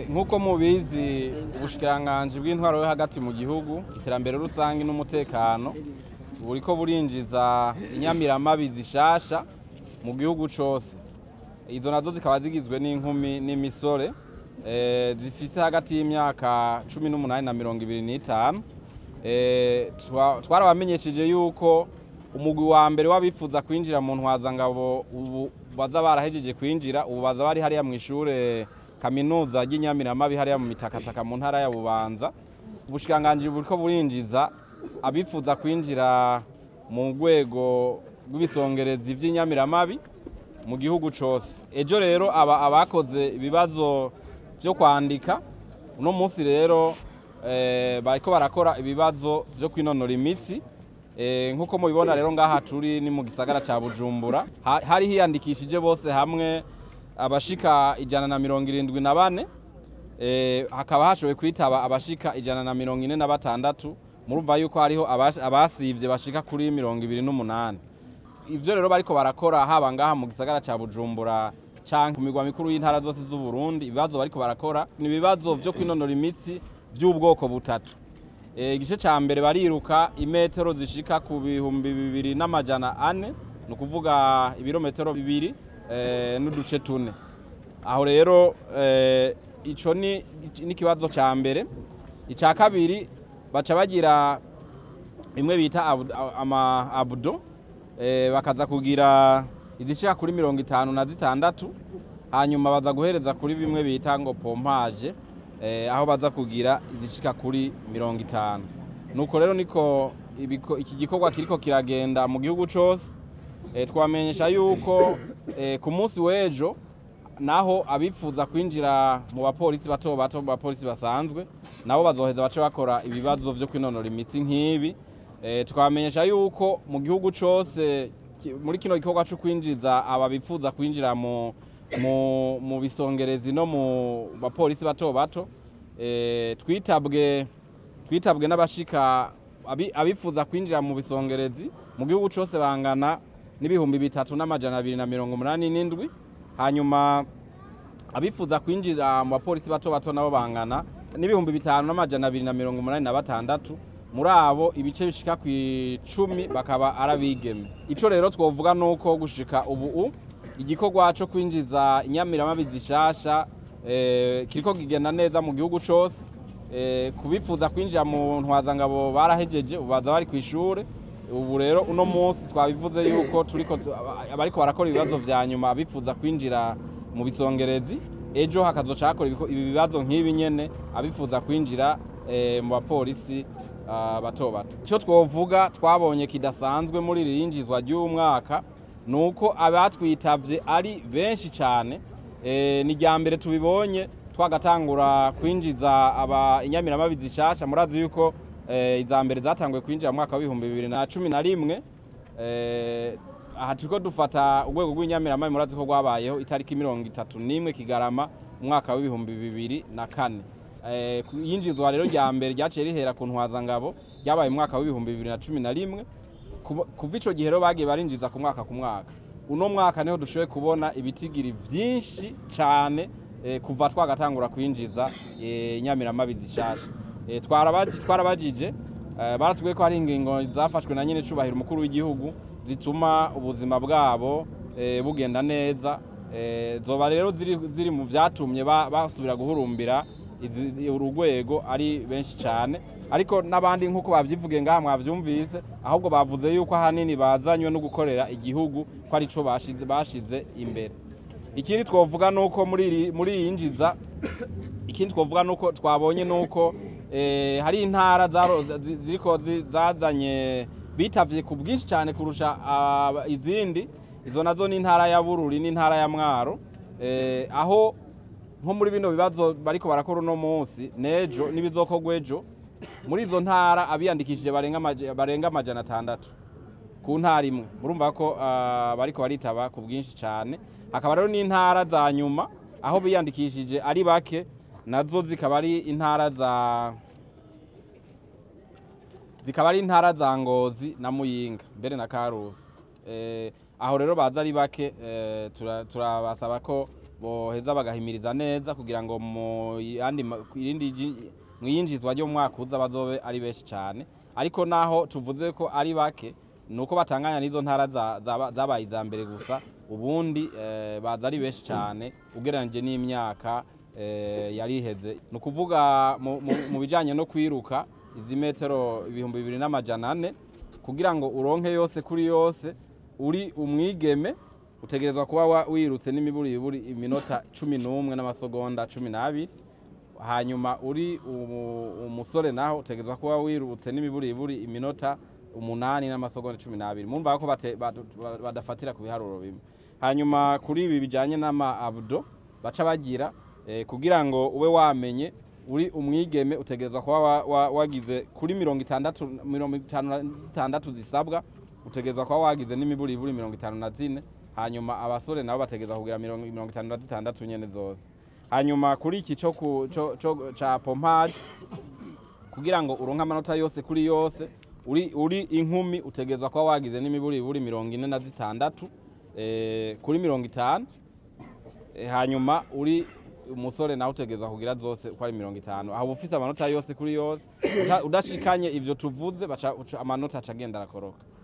nk'uko mubizi ubushikiranganji bw'intwaro yo hagati mu gihugu iterambere rusange n'umutekano buriko burinjiza inyamiramabi zishasha mu gihugu cose izo nazo zikaba zigizwe n'inkumi n'imisore eh, zifise hagati y'imyaka cumi n'umunani na mirongo ibiri n'itanu Eh, twa- twarabamenyesheje yuko umugwi wa mbere w'abifuza kwinjira mu ntwazangabo ubu baza barahejeje kwinjira ubu baza bari hariya mu ishure kaminuza ry'inyamiramabi hariya mu mitakataka mu ntara ya bubanza ubushikiranganji buriko burinjiza abifuza kwinjira mu rwego rw'ibisongerezi vy'inyamiramabi mu gihugu cose ejo rero aba abakoze ibibazo vyo kwandika uno munsi rero eh, bariko barakora ibibazo vyo kwinonora imitsi eh, nk'uko mubibona rero ngaha turi ni mu gisagara ca bujumbura Ha- hari hiyandikishije bose hamwe abashika ijana na mirongo irindwi na bane eh, hakaba hashoboye kwitaba abashika ijana na mirongo ine na batandatu murumva yuko hariho abas- abasivye bashika kuri mirongo ibiri n'umunani ivyo rero bariko barakora haba ngaha mu gisagara ca bujumbura canke ku migwa mikuru y'intara zose z'uburundi ibibazo bariko barakora ni ibibazo vyo kwinonora imitsi vy'ubwoko butatu Eh, igice ca mbere bariruka imetero zishika ku bihumbi bibiri n'amajana ane ni ukuvuga ibirometero bibiri eh, n'uduce tune aho rero eh, ico ni ni ikibazo ca mbere ica kabiri baca bagira imwe bita abu- ama abudo eh, bakaza kugira izishika kuri mirongo itanu na zitandatu hanyuma baza guhereza kuri bimwe bita ngo pompaje eh, aho baza kugira izishika kuri mirongo itanu nuko rero niko ibiko- iki gikorwa kiriko kiragenda mu gihugu cose eh, twamenyesha yuko eh, ku munsi w'ejo naho abifuza kwinjira mu bapolisi bato bato mu bapolisi basanzwe nabo bazoheza bace bakora ibibazo vyo kwinonora imitsi nk'ibi eh, twamenyesha yuko mu gihugu cose ki- muri kino gikorwa co kwinjiza aba bifuza kwinjira mu, mu, mu bisongerezi no mu bapolisi bato bato eh, twitabwe twitabwe n'abashika abi- abifuza kwinjira mu bisongerezi mu gihugu cose bangana n'ibihumbi bitatu n'amajana abiri na mirongo umunani n'indwi hanyuma abifuza kwinjira mu bapolisi bato bato nabo bangana n'ibihumbi bitanu n'amajana abiri na mirongo umunani na batandatu muri abo ibice bishika ku icumi bakaba ari abigeme ico rero twovuga nuko gushika ubu igikorwa co kwinjiza inyamiramabi zishasha eh, kiriko kigenda neza mu gihugu cose eh, kubifuza kwinjira mu ntwazangabo barahejeje ubu baza bari kw'ishure ubu rero uno munsi twabivuze yuko turiko tu- aba- abariko barakora ibibazo vya nyuma abifuza kwinjira mu bisongerezi ejo hakazoca hakora ibiko- ibi bibazo nk'ibi nyene abifuza kwinjira eh, mu bapolisi ah, bato bato ico twovuga twabonye kidasanzwe muri iri yinjizwa ry'umwaka ni uko abatwitavye ari benshi cane eh, ni rya mbere tubibonye twagatangura kwinjiza aba inyamiramabi zishasha murazi yuko eh, iza mbere zatanguye kwinjira mu mwaka w'ibihumbi bibiri na cumi na rimwe eh, aha turiko dufata urwego rw'inyamiramabi murazi ko rwabayeho itariki mirongo itatu n'imwe kigarama mu mwaka w'ibihumbi bibiri na kane Eh, ku- yinjizwa rero rya mbere ryaciye rihera ku ntwazangabo ryabaye mu mwaka w'ibihumbi bibiri na cumi na rimwe Kuba- kuva ico gihe rero bagiye barinjiza ku mwaka ku mwaka uno mwaka niho dushoboye kubona ibitigiri vyinshi cane eh, kuva twagatangura kwinjiza eh, inyamiramabi zishasha Eh, twarabaji- twarabajije eh, baratubwiye ko hari ingingo zafashwe na nyene cubahiro umukuru w'igihugu zituma ubuzima bwabo eh, bugenda neza Eh, zoba rero ziri, ziri mu vyatumye ba- basubira guhurumbira izi- uru rwego ari benshi cyane ariko n'abandi nk'uko babyivuge ngaha mwavyumvise ahubwo bavuze yuko ahanini bazanywe no gukorera igihugu ko ari co bashize, bashize imbere ikindi twovuga nuko muri iri- muri iyi yinjiza ikindi twovuga nuko twabonye nuko eh, hari intara zaro- zi- ziriko zi- zazanye bitavye ku bwinshi cyane kurusha ah, izindi izo nazo ni intara ya bururi n'intara ya mwaro eh, aho nko muri bino bibazo bariko barakora uno munsi nejo n'ibizokorwa ejo muri izo ntara abiyandikishije barenga amaja- barenga amajana atandatu ku ntara imwe murumva ko ah, bariko baritaba ku bwinshi cyane hakaba rero n'intara za nyuma aho biyandikishije ari bake nazo zikaba ari intara za zikaba ari intara za ngozi na muyinga mbere na karusi eh, aho rero baza ari bake eh, tura- turabasaba ko boheza bagahimiriza neza kugira ngo mu yandi ma- ku irindi ji- mu yinjizwa ryo mu mwaka uza bazobe ari benshi cyane ariko naho tuvuze ko ari bake ni uko batanganya n'izo ntara za- zaba- zabaye iza mbere gusa ubundi eh, baza ari benshi cyane ugereranyije n'imyaka eh, yari iheze ni ukuvuga mu- mu- mu bijyanye no kwiruka izi metero ibihumbi bibiri n'amajana ane kugira ngo uronke yose kuri yose uri umwigeme utegerezwa kuba wa- wirutse n'imiburiburi iminota cumi n'umwe n'amasegonda cumi n'abiri hanyuma uri umu- umusore naho utegerezwa kuba wirutse n'imiburiburi iminota umunani n'amasegonda cumi n'abiri mumva ko bate- badu- ba- badafatira ku biharuro bimwe hanyuma kuri ibi bijyanye n'ama abudo baca bagira eh, kugira ngo ube wamenye uri umwigeme utegerezwa kuba wa- wa- wagize kuri mirongo itandatu mirongo itanu na zitandatu zisabwa utegerezwa kuba wagize n'imiburiburi mirongo itanu na zine hanyuma abasore nabo bategerezwa kugira mirongo mirongo itanu na zitandatu nyene zose hanyuma kuri iki cyo ku- cyo- cyo- ca pompage kugira ngo uronke amanota yose kuri yose uri, uri inkumi utegerezwa kuba wagize n'imiburiburi mirongo ine na zitandatu eh, kuri mirongo itanu Eh, hanyuma uri umusore nawe utegerezwa kugira zose uko ari mirongo itanu aho uba ufise amanota yose kuri yose Uta- udashikanye ivyo tuvuze baca- uca- amanota aca agenda arakoroka